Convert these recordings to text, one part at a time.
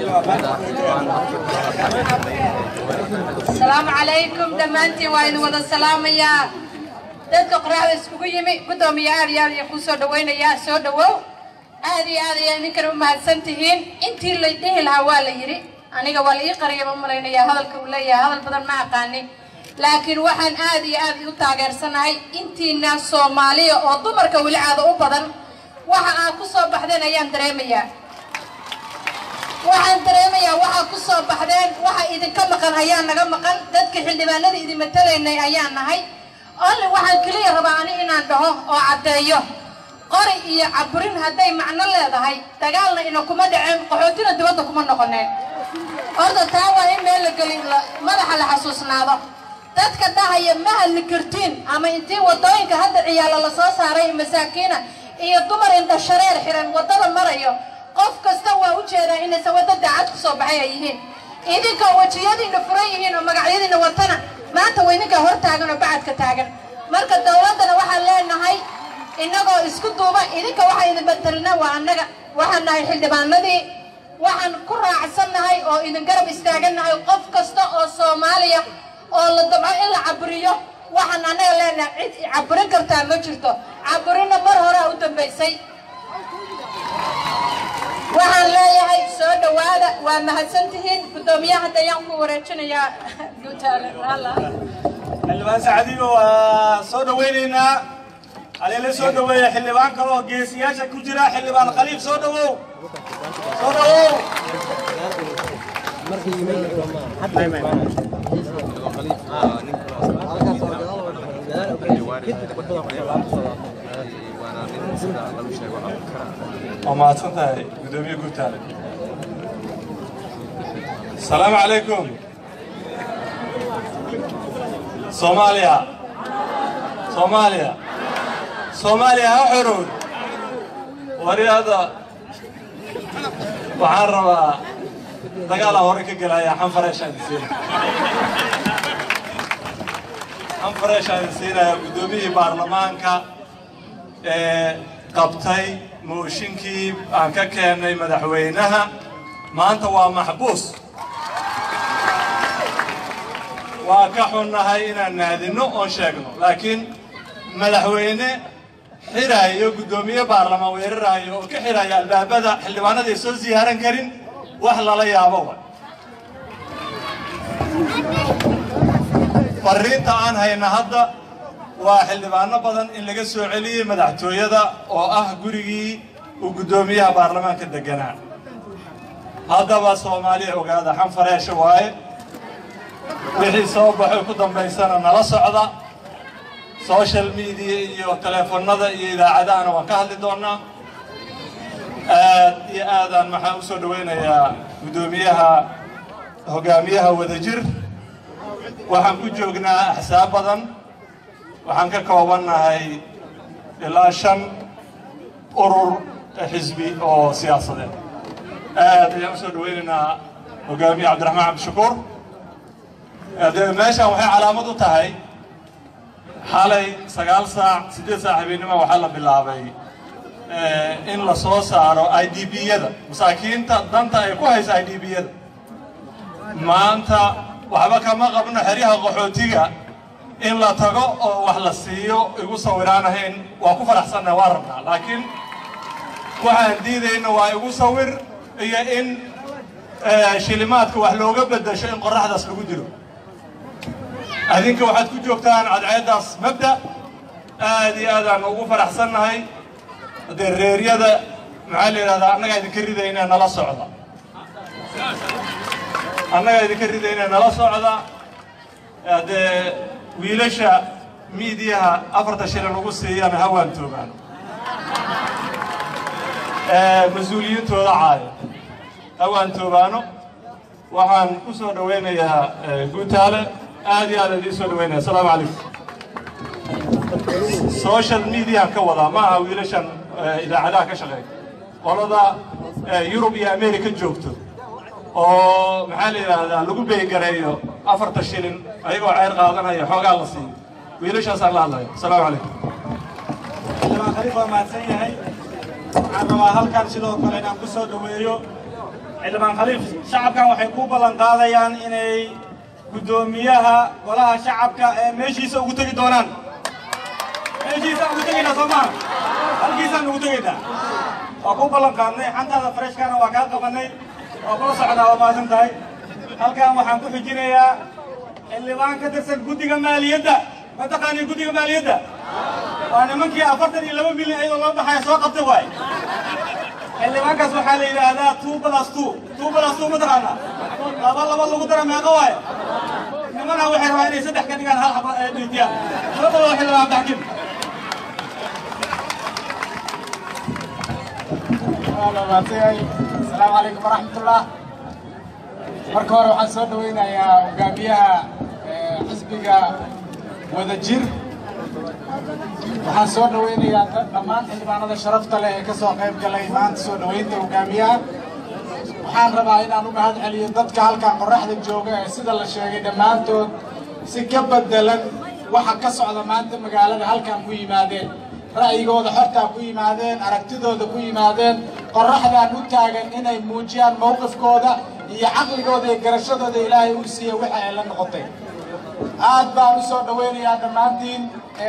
asalaamu calaykum dhammaantiin waa idin wada salaamayaa dadka qoraxda iskugu yimi guddoomiya aad iyo aad ayaan kuu soo dhawaynayaa soo dhawow aad iyo aad ayaan idinkana u mahadsan tihiin intii la dhihi lahaa waa la yidhi aniga waa la ii qariya ma malaynayaa hadalka uu leeyahay hadal badan ma aqaanin laakiin waxaan aad iyo aad u taageersanahay intiina soomaaliya oo dumarka weli caada u badan waxa aad ku soo baxdeen ayaan dareemayaa waxaan dareemayaa waxaa ku soo baxdeen waxa idinka maqan ayaa naga maqan dadka xildhibaanada idin matalaynay ayaan nahay only waxaan keliya rabaa ani inaan dhaho oo caddeeyo qori iyo caburin hadday macno leedahay dagaalna ina kuma dhaceen qaxootina dibadda kuma noqoneen horta taa waa in meel la gelin madaxa la xasuusnaado dadka dhahaya ma hadli kartiin ama intii wadooyinka hadda ciyaalo la soo saaray masaakiina iyo dumar indha shareer xiran waddada marayo qof kasta waa u jeedaa inaysan wadda daacad ku soo baxay ay yihiin idinka wejiyadiina furan yihiin oo magacyadiina watana maanta waa idinkaa hor taagan oo bacadka taagan marka dowladdana waxaan leenahay innagoo isku duuba idinka waxaa idin batalina waa annaga waxaan nahay xildhibaanadii waxaan ku raacsannahay oo idin garab istaagannahay qof kasta oo soomaaliya oo la dabco in la caburiyo waxaan annaga leenahay cid caburin kartaa ma jirto caburinna mar horea u dambaysay waxaan leeyahay soo dhowaada waa mahadsantihiin guddoomiyaha hadda ayaan ku wareejinayaa guutaale xildhibaan sacdigo waa soo dhawaynaynaa haleele soo dhaweeya xildhibaan kale oo geesiyaasha ku jira xildhibaan khaliif soo dhawow soo dhawow waa mahadsan tahay gudoomiye guutaale asalaamu calaykum soomaaliya soomaaliya soomaaliya ha xorowd wariyaada waxaan rabaa dagaalaan hore ka gelaya xanfareeshaan isiin xanfareeshaan isiinaya guddoomiyihii baarlamaanka ee qabtay mooshinkii aan ka keennay madaxweynaha maanta waa maxbuus waa ka xunnahay inaan naadinno oon sheegno laakiin madaxweyne xiraayo guddoomiye baarlamaan weeraraayo oo ka xiraya albaabada xildhibaanada ay soo siyaaran karin wax lala yaabo wa fariinta aan hayna hadda waa xildhibaano badan in laga soo celiyey madaxtooyada oo ah gurigii uu guddoomiyaha baarlamaanka deganaa haddaba soomaaliya ogaada xanfareesha waaye wixii soo baxay ku dambaysana nala socda social media iyo teleefonada iyo idaacadahana waan ka hadli doonaa aad iyo aadaan maxaan u soo dhawaynayaa guddoomiyaha hogaamiyaha wadajir waxaan ku joognaa axsaab badan waxaan ka koobannahay ilaa shan urur xisbi oo siyaasadeed aad ayaan usoo dhawaynaynaa hogaamiye cabdiraxmaan cabdishakuur dee meeshaan waxay calaamad u tahay xalay sagaal saac siddeed saac habeennimo waxaa la bilaabay in la soo saaro i d b-yada masaakiinta danta ay ku haysa i d b-yada maanta waxba kama qabno xeryaha qaxootiga in la tago oo wax la siiyo igu sawiraanahayn waa ku faraxsannaha waa rabnaa laakiin waxaan diidayna waa igu sawir iyo in shilimaadka wax looga beddesho in qorraxdaas lagu dilo adinka waxaad ku joogtaan cadceeddaas mabda aad iyo aadaan ugu faraxsannahay dee reeryada maxaa la yidhahdaa annagaa idinka ridayna nala socda annagaa idinka ridayna nala socda dee wiilasha miidiyaha afarta shilin ugu siiyana hawaan toogaan mas-uuliyiintooda caayo hawaan toogaano waxaan ku soo dhawaynayaa guutaale aad iyo aad idiin soo dhawaynaya asalaamu calaykum social mediaan ka wadaa ma aha wiilashan idaacadaha ka shaqeeya qolada yurub iyo america joogto oo maxaa la yidhaahdaa lagu beygareeyo afarta shilin ayagoo ceyr qaadanaya xoogaa la siiyo wiilashaasaan la hadlaya asalaamu calaykum xildhibaan khaliif waa mahadsan yahay waxaan rabaa halkan sidoo kale inaan ku soo dhaweeyo xildhibaan khaliif shacabkan waxay ku ballan qaadayaan inay guddoomiyaha golaha shacabka ee meeshiisa ugu tegi doonaan meeshiisaan ugu tegaynaa soo maa halkiisaan ugu tegaynaa waa ku ballan qaadnay xantaada fareshkana waa kaa qabanay waa kula socdaa waa maasan tahay halkan waxaan ku xijinayaa xildhibaan ka tirsan guddiga maaliyadda ma taqaaniin guddiga maaliyadda waa nimankii afartan iyo laba milyan iyadoo loo baxaya soo qabtay waay xildhibaankaas waxaa la yidhaahdaa two plus two two plus two ma taqaanaa laba laba lagu dara meeqa waay nimana waxay rabaa inay saddex ka dhigaan hal xaba ee dhiitiyaan soo dhawow xildhibaan baxkin asalaamu calaykum waraxmatullah marka hore waxaan soo dhawaynayaa hogaamiyaha xisbiga wadajir waxaan soo dhawaynayaa dhammaan xildhibaanada sharafta leh ee ka soo qayb galay maanta soo dhawaynta hogaamiyaha waxaan rabaa inaan u mahad celiyo dadka halkan qorraxda jooga ee sida la sheegay dhammaantood si ka bedelan waxa ka socda maanta magaalada halkan ku yimaadeen ra'yigooda xortaa ku yimaadeen aragtidooda ku yimaadeen qorraxdaan u taagan inay muujiyaan mowqifkooda iyo caqligooda iyo garashadooda ilaahay uu siiya waxa ay la noqotay aad baan u soo dhawaynayaa dhammaantiin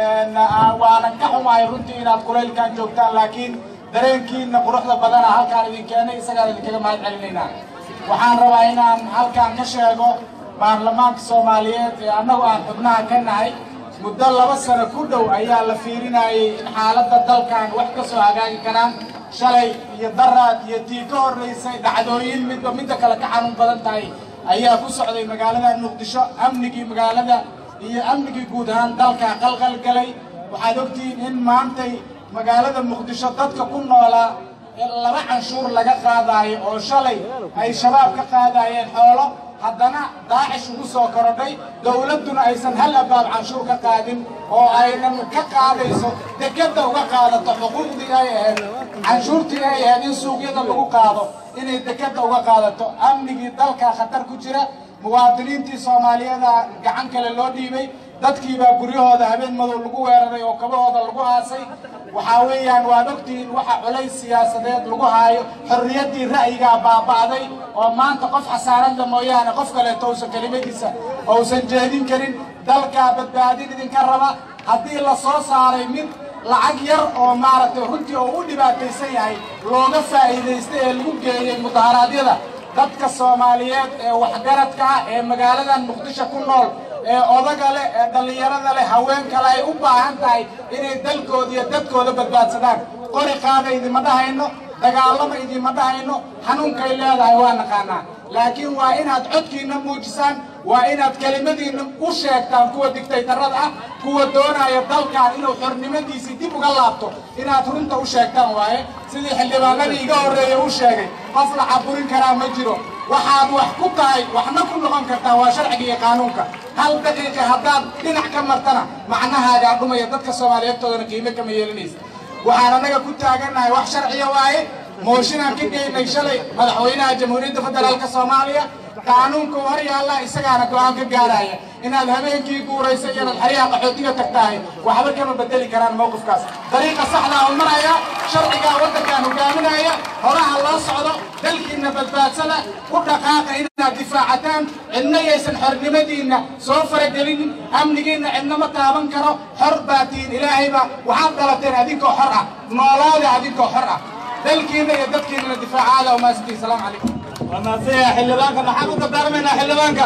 waanan ka xumahay runtii inaad kulaylkan joogtaan laakiin dareenkiina quruxda badana halkaan idin keenay isagaan idinkaga mahad celinaynaa waxaan rabaa inaan halkaan ka sheego baarlamaanka soomaaliyeed ee annagu aan xubnaha ka nahay muddo laba sano ku dhow ayaa la fiirinayay in xaaladda dalkan wax ka soo hagaagi karaan shalay iyo daraad iyo tii ka horraysay dhacdooyin midba midda kale ka xanuun badan tahay ayaa ku socday magaalada muqdisho amnigii magaalada iyo amnigii guud ahaan dalka qalqal galay waxaad ogtihiin in maantay magaalada muqdisho dadka ku noolaa laba canshuur laga qaadaayo oo shalay ay shabaab ka qaadaayeen xoolo haddana daacish ugu soo korodhay dowladduna aysan hal abaab canshuur ka qaadin oo aynan ka qaadayso dekadda uga qaadato xuquuqdii ay ahayd canshuurtii ay ahayd in suuqyada lagu qaado inay dekadda uga qaadato amnigii dalka khatar ku jira muwaadiniintii soomaaliyeeda gacan kale loo dhiibay dadkiibaa guryahooda habeen madow lagu weeraray oo kabahooda lagu aasay waxaa weeyaan waad ogtihiin waxa culays siyaasadeed lagu haayo xorriyaddii ra'yigaa baaba'day oo maanta qof xasaaradda mooyaane qof kaleeto uusan kelimadiisa uusan jeedin karin dalkaa badbaadin idinka raba haddii la soo saaray mid lacag yar oo maaragtay runtii oo u dhibaataysan yahay looga faa'iidaystay ee lagu geeyey mudaharaadyada dadka soomaaliyeed ee waxgaradka ah ee magaaladan muqdisho ku nool ee odaga leh ee dhallinyarada leh haweenkale ay u baahan tahay inay dalkooda iyo dadkooda badbaadsadaan qori qaada idima dhahayno dagaalama idima dhahayno xanuunkay leedahay waa naqaanaa laakiin waa inaad codkiina muujisaan waa inaad kelimadiina u sheegtaan kuwa digtaytarada ah kuwa doonaya dalkan inuu xornimadiisii dib uga laabto inaad runta u sheegtaan waaye sidii xildhibaanadii iga horreeya u sheegay qof la caburin karaa ma jiro waxaad wax ku tahay waxna ku noqon kartaa waa sharciga iyo qaanuunka hal daqiiqa haddaad dhinac ka martana macnahaagaa dhumaya dadka soomaaliyeedtoodana qiimo kama yeelanaysa waxaan annaga ku taagannahay wax sharciya waaye mooshinaan ka geynay shalay madaxweynaha jamhuuriyadda federaalka soomaaliya qaanuunka hor yaalla isagaana go-aan ka gaaraya inaad habeenkii guuraysa inaad xeryaha qaxootiga tagtahay waxba kama bedeli karaan mowqifkaas dariiqa saxdaa u maraya sharcigaa waddankaan hogaaminaya horaha loo socdo dalkiinna badbaadsada ku dhaqaaqa inaad difaacataan cidna yaysan xornimadiinna soo faragelinin amnigiinna cidna ma taaban karo xor baa tihiin ilaahayba waxaad dhalateen adinkoo xor ah noolaada adinkoo xor ah dalkiinna iyo dadkiinnana difaacaada umaasiti salaamu calaykum wanaasaya xildhibaanka maxaan u dardaarmaynaa xildhibaanka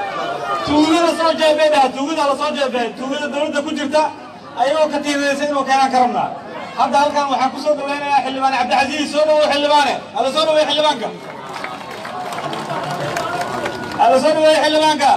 tuugada soo jeebay dhaha tuugada la soo jeebay tuugada dowladda ku jirta ayagoo ka tiirinaysa inuu keenaan ka rabnaa hadda halkan waxaan ku soo dhawaynayaa xildhibaan cabdicasiis soo dhawow xildhibaane hala soo dhaweey xildhibaanka hala soo dhaweey xildhibaanka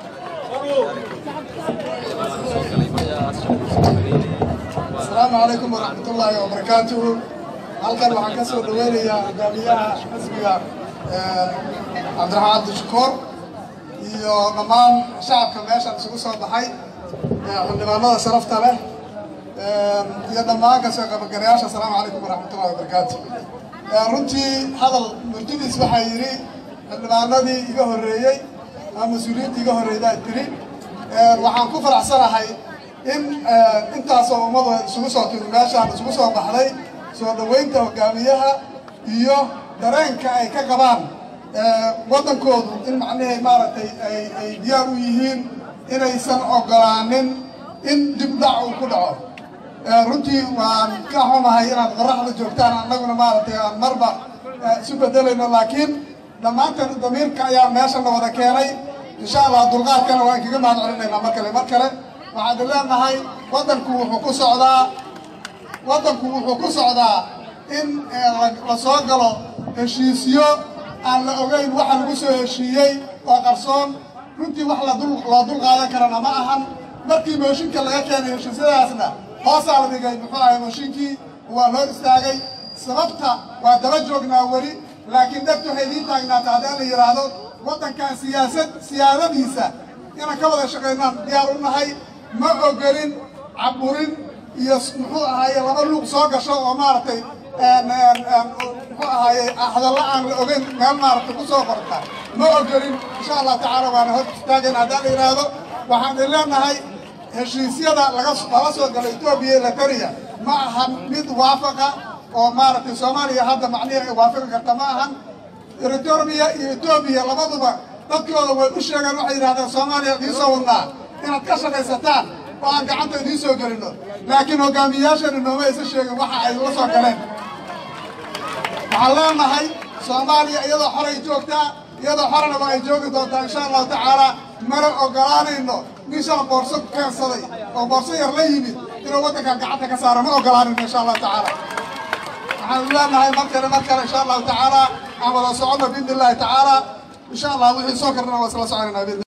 asalaamu calaykum waraxmat ullaahi wabarakaatuhu halkan waxaan ka soo dhaweynayaa hogaamiyaha xisbiga cabdiraxmaan abdishakuur iyo dhammaan shacabka meeshan isugu soo baxay xildhibaanada sharafta leh iyo dhammaan kasoo qabagarayaasha asalaamu calaykum waraxmatullahi wabarakaatu runtii hadal murtidiis waxaa yidhi xildhibaanadii iga horreeyey ama mas-uuliyiinta iga horreeydaa tiri waxaan ku faraxsanahay in intaasoo ummadu isugu soo timi meeshaan isugu soo baxday soo dhoweynta hogaamiyaha iyo dareenka ay ka qabaan waddankoodu in macnihii maaragtay ay ay diyaar u yihiin inaysan ogolaanin in dib dhac uu ku dhaco runtii waan ka xumahay inaad qoraxda joogtaan annaguna maaragtay aan marba isu bedelayno laakiin dhammaanteen damiirka ayaa meeshana wada keenay insha allah dulqaadkana waan kaga mahad celinaynaa mar kale mar kale waxaan leenahay waddanku wuxuu ku socdaa waddanku wuxuu ku socdaa in la soo galo heshiisyo aan la ogeyn waxa lagu soo heshiiyey oo qarsoon runtii wax ladul loo dul qaadan karana ma ahan markii mooshinka laga keenay heshiisyadaasna hoosaa la dhigay muxuu ahay mooshinkii waa loo istaagay sababta waa daba joognaa weli laakiin dhegtu waxay idiin taagnaata haddii la yidhaahdo waddankan siyaasad siyaadadiisa inaan ka wada shaqaynaan diyaar u nahay ma ogolin caburin iyo muxuu ahaaye laba luuq soo gasho oo maaragtay muxuu ahaaye hadalla aan la ogeyn meel maaragtay ku soo qorta ma ogolin insha allah tacaala waana hor istaagayn haddii la yidhaahdo waxaan idin leenahay heshiisyada laga lala soo galo etoobiya iyo latariya ma ahan mid waafaqa oo maaragtay soomaaliya hadda macnihi ay waafaqi karta ma ahan eritrea iyo etoobiya labaduba dadkooda way u sheegeen waxay yidhahdeen soomaaliya idiin soo wadnaa inaad ka shaqaysataan oo aan gacanta idiin soo gelino laakiin hogaamiyayaashani nooma aysan sheegin waxa ay la soo galeen waxaan leenahay soomaaliya iyadoo xoray joogtaa iyadoo xorana waa ay joogi doontaa insha allahu tacaala mana ogolaanayno nin shala boorso keensaday oo boorso yar la yimid inuu waddankan gacanta ka saaro ma ogolaanayno insha allahu tacaala waxaan leenahay mar kale mar kale insha allahu tacaala aan wada soconno biidni illahi tacaala insha allah wixii soo karnana waa isla soconayna